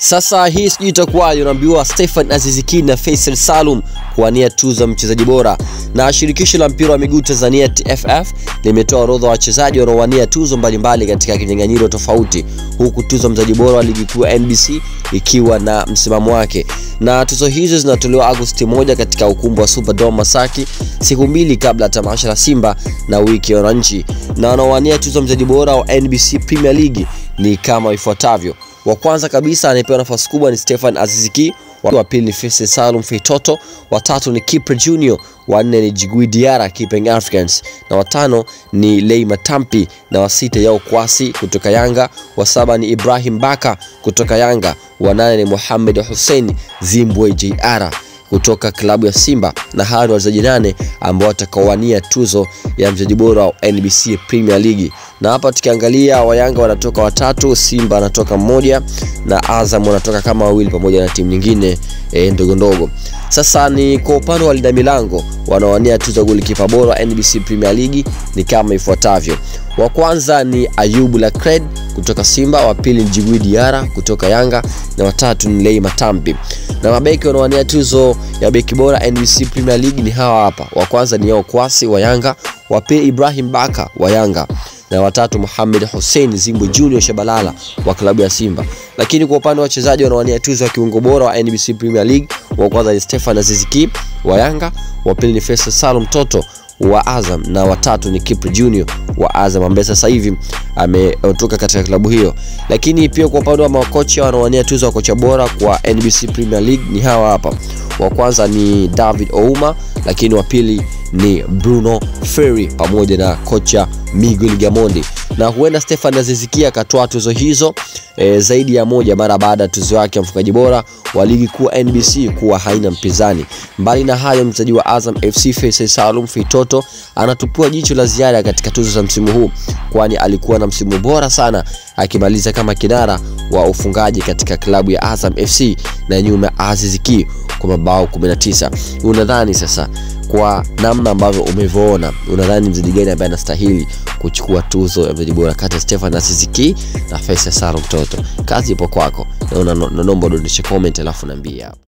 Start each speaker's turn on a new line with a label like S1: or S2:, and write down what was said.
S1: Sasa hii sijui itakuwaje, unaambiwa Stefan Aziziki na Faisal Salum kuwania tuzo ya mchezaji bora, na shirikisho la mpira wa miguu Tanzania TFF limetoa orodha wa wachezaji wanaowania tuzo mbalimbali katika kinyang'anyiro tofauti, huku tuzo mchezaji bora wa ligi kuu NBC ikiwa na msimamo wake, na tuzo hizo zinatolewa Agosti moja katika ukumbi wa Superdome Masaki, siku mbili kabla ya tamasha la Simba na wiki ya wananchi. Na wanaowania tuzo mchezaji bora wa NBC Premier League ni kama ifuatavyo. Wa kwanza kabisa anayepewa nafasi kubwa ni Stefan Aziziki, wa pili ni Faisal Salum Feitoto, wa tatu ni Kipre Junior, wa nne ni Jigui Diarra Keeping Africans, na watano ni Lei Matampi, na wa sita Yao Kwasi kutoka Yanga, wa saba ni Ibrahim Baka kutoka Yanga, wa nane ni Mohamed Hussein Zimbwe JR kutoka klabu ya Simba na hawa ni wachezaji nane ambao watakaowania tuzo ya mchezaji bora wa NBC Premier League. Na hapa tukiangalia, Wayanga wanatoka watatu, Simba anatoka mmoja na Azam wanatoka kama wawili pamoja na timu nyingine e, ndogo ndogo. Sasa ni kwa upande wa linda milango wanaowania tuzo ya golikipa bora wa NBC Premier League ni kama ifuatavyo. Wa kwanza ni Ayubu Lakred kutoka Simba, wa pili ni Djigui Diarra kutoka Yanga na watatu ni Lei Matambi. Na mabeki wanaowania tuzo ya beki bora NBC Premier League ni hawa hapa. Wa kwanza ni Yao Kwasi wa Yanga, wa pili Ibrahim Baka wa Yanga na watatu Mohamed Hussein Zimbwe Junior Shabalala wa klabu ya Simba. Lakini kwa upande wa wachezaji wanaowania tuzo ya kiungo bora wa NBC Premier League, wa kwanza ni Stefan Aziziki wa Yanga, wa pili ni Faisal Salum Toto wa Azam na watatu ni Kipre Junior wa Azam ambaye sasa hivi ametoka katika klabu hiyo. Lakini pia kwa upande wa makocha wanaowania tuzo ya kocha bora kwa NBC Premier League ni hawa hapa. Wa kwanza ni David Ouma, lakini wa pili ni Bruno Ferri pamoja na kocha Miguel Gamondi, na huenda Stefan Aziziki akatoa tuzo hizo e, zaidi ya moja mara baada ya tuzo yake ya mfungaji bora wa ligi kuu NBC kuwa haina mpinzani. Mbali na hayo, mchezaji wa Azam FC Faisal Salum Feitoto anatupiwa jicho la ziada katika tuzo za msimu huu, kwani alikuwa na msimu bora sana akimaliza kama kinara wa ufungaji katika klabu ya Azam FC na nyuma ya Aziziki kwa mabao 19. Unadhani sasa kwa namna ambavyo umevyoona, unadhani mchezaji gani ambaye anastahili kuchukua tuzo ya mchezaji bora kati ya Stefan Aziziki na Faisal Salum Toto? Kazi ipo kwako, na naomba udondoshe comment alafu niambie hapo.